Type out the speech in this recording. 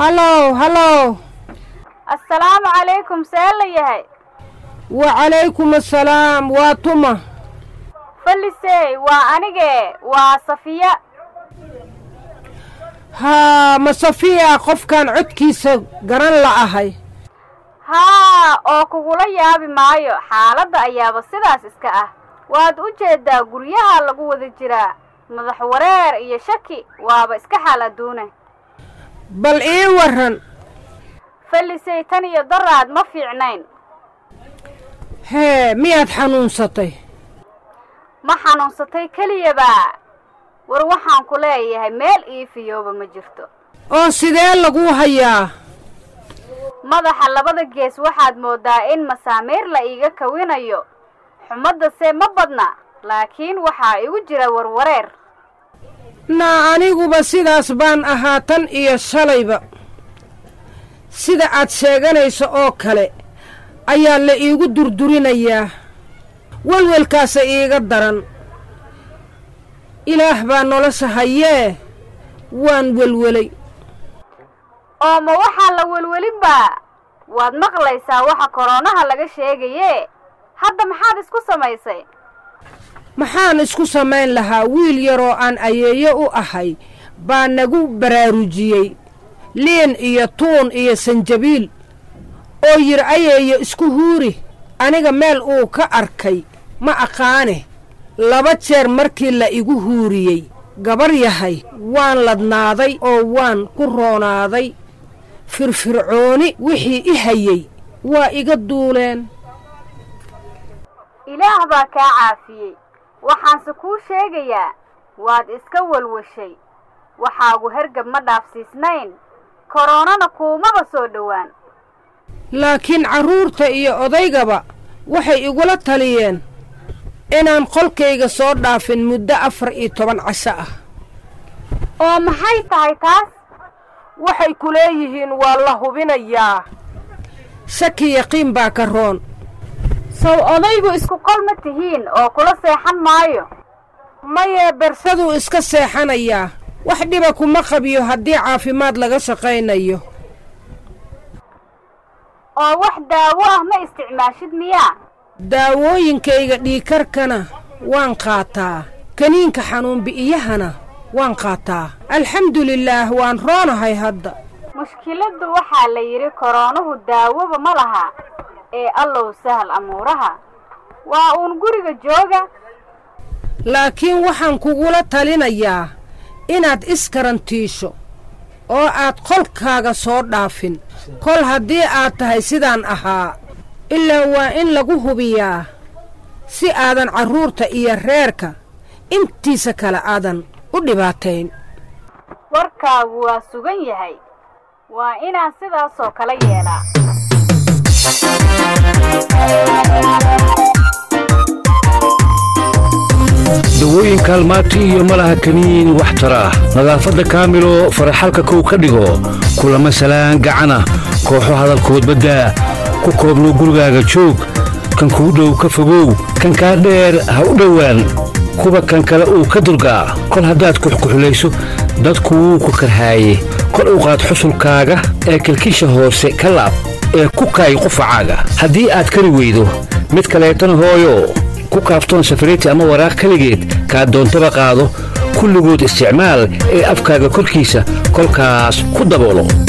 hallow hallow assalaamu calaykum see la yahay wacalaykum assalaam waa tuma fallisey waa anige waa safiya haa ma safiya qofkaan codkiisa garan la'ahay haa oo kugula yaabi maayo xaaladda ayaaba sidaas iska ah waad u jeeddaa guryaha lagu wada jiraa madax wareer iyo shaki waaba iska xaal adduune bal ii warran fallisey tan iyo daraad ma fiicnayn hee miyaad xanuunsatay ma xanuunsatay keliyabaa war waxaan ku leeyahay meel ii fiyooba ma jirto oo sidee laguu hayaa madaxa labada gees waxaad mooddaa in masaamiir la iiga kawinayo xumaddase ma badna laakiin waxaa igu jira warwareer naa aniguba sidaas baan ahaa tan iyo shalayba sida aad sheeganayso oo kale ayaa la iigu durdurinayaa welwelkaasa iiga daran ilaah baa nolosha hayee waan welwelay oo ma waxaa la welwelinbaa waad maqlaysaa waxa koroonaha laga sheegayee hadda maxaad isku samaysay maxaan isku samayn lahaa wiil yaroo aan ayeeyo u ahay baa nagu baraarujiyey liin iyo tuun iyo sanjabiil oo yidhi ayeeyo isku huuri aniga meel uu ka arkay ma aqaane laba jeer markii la igu huuriyey gabar yahay waan ladnaaday oo waan ku roonaaday firfircooni wixii i hayey waa iga duuleen ilaah baa kaa caafiyey waxaanse kuu sheegayaa waad iska walwashay waxaagu hergab ma dhaafsiisnayn koroonana kuumaba soo dhowaan laakiin carruurta iyo odaygaba waxay igula taliyeen inaan qolkayga soo dhaafin muddo afar iyo toban casho ah oo maxay tahay taas waxay ku leeyihiin waa la hubinayaa shaki yaqiin baa ka roon sow odaygu isku qol ma tihiin oo kula seexan maayo mayee bersaduu iska seexanayaa wax dhiba kuma qabiyo haddii caafimaad laga shaqaynayo oo wax daawo ah ma isticmaashid miyaa daawooyinkayga dhiikarkana waan qaataa kaniinka xanuunbi'iyahana waan qaataa alxamdulilaah waan roonahay hadda mushkiladdu waxaa la yidhi koroonuhu daawoba ma laha ee allow sahal amuuraha waa uun guriga jooga laakiin waxaan kugula talinayaa inaad iskarantiisho oo aad qolkaaga soo dhaafin kol haddii aad tahay sidaan ahaa ilaa waa in lagu hubiyaa si aadan carruurta iyo reerka intiisa kale aadan u dhibaatayn warkaagu waa sugan yahay waa inaan sidaasoo kale yeelaa dawooyin kaalmaati iyo malaha kaniin wax tara ah nadaafadda kaamilo faraxalka kow ka dhigo kulama salaan gacana kooxo hadalkood baddaa ku koobno gurigaaga joog kan kuu dhow ka fogow kan kaa dheer ha u dhowaan kuba kan kale uu ka durgaa kol haddaad kuxkuxulayso dadku wuu ku karhaaye kor u qaad xusulkaaga ee kilkisha hoose ka laab ee ku kaay qufacaaga haddii aad kari weydo mid kaleetana hooyo ku kaaftoon safariti ama waraaq keligeed kaa doontaba qaado kulligood isticmaal ee afkaaga korkiisa kolkaas ku daboolo